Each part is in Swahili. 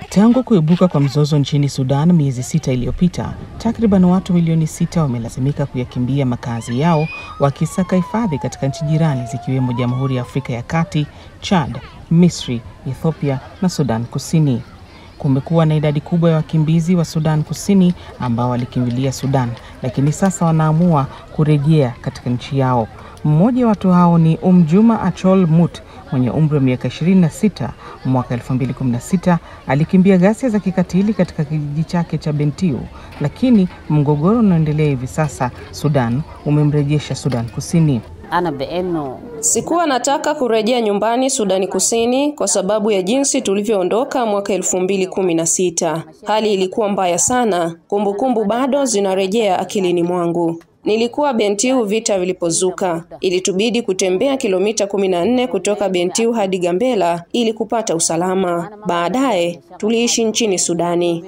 Tangu kuibuka kwa mzozo nchini Sudan miezi sita iliyopita, takriban watu milioni sita wamelazimika kuyakimbia makazi yao wakisaka hifadhi katika nchi jirani zikiwemo Jamhuri ya Afrika ya Kati, Chad, Misri, Ethiopia na Sudan Kusini. Kumekuwa na idadi kubwa ya wakimbizi wa Sudan Kusini ambao walikimbilia Sudan, lakini sasa wanaamua kurejea katika nchi yao. Mmoja wa watu hao ni Umjuma Achol Mut mwenye umri wa miaka 26. Mwaka 2016 alikimbia ghasia za kikatili katika kijiji chake cha Bentiu, lakini mgogoro unaoendelea hivi sasa Sudan umemrejesha Sudan Kusini. Sikuwa nataka kurejea nyumbani Sudani Kusini kwa sababu ya jinsi tulivyoondoka mwaka elfu mbili kumi na sita. Hali ilikuwa mbaya sana, kumbukumbu bado zinarejea akilini mwangu. Nilikuwa Bentiu vita vilipozuka. Ilitubidi kutembea kilomita kumi na nne kutoka Bentiu hadi Gambela ili kupata usalama. Baadaye tuliishi nchini Sudani.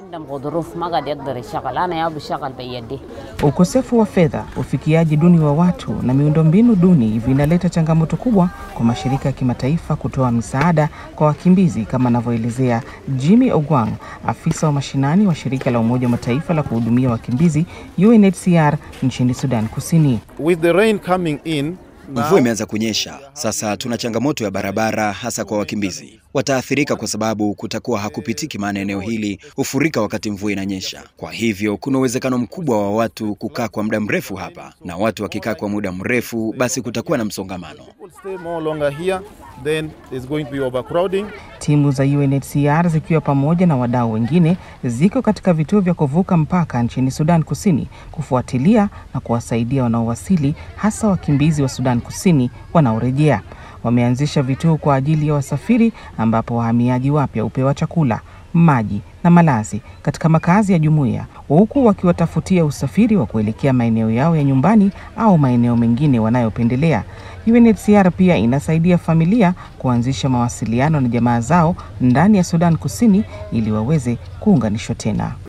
Ukosefu wa fedha, ufikiaji duni wa watu na miundombinu duni vinaleta changamoto kubwa kwa mashirika ya kimataifa kutoa misaada kwa wakimbizi, kama anavyoelezea Jimmy Ogwang, afisa wa mashinani wa shirika la Umoja wa Mataifa la kuhudumia wakimbizi UNHCR nchini Sudan Kusini. With the rain coming in, Mvua imeanza kunyesha sasa, tuna changamoto ya barabara, hasa kwa wakimbizi. Wataathirika kwa sababu kutakuwa hakupitiki, maana eneo hili hufurika wakati mvua inanyesha. Kwa hivyo kuna uwezekano mkubwa wa watu kukaa kwa muda mrefu hapa, na watu wakikaa kwa muda mrefu, basi kutakuwa na msongamano. People stay more longer here, then there's going to be overcrowding. Timu za UNHCR zikiwa pamoja na wadau wengine ziko katika vituo vya kuvuka mpaka nchini Sudan Kusini kufuatilia na kuwasaidia wanaowasili, hasa wakimbizi wa Sudan Kusini wanaorejea. Wameanzisha vituo kwa ajili ya wasafiri ambapo wahamiaji wapya hupewa chakula, maji na malazi katika makazi ya jumuiya, huku wakiwatafutia usafiri wa kuelekea maeneo yao ya nyumbani au maeneo mengine wanayopendelea. UNHCR pia inasaidia familia kuanzisha mawasiliano na jamaa zao ndani ya Sudan Kusini ili waweze kuunganishwa tena.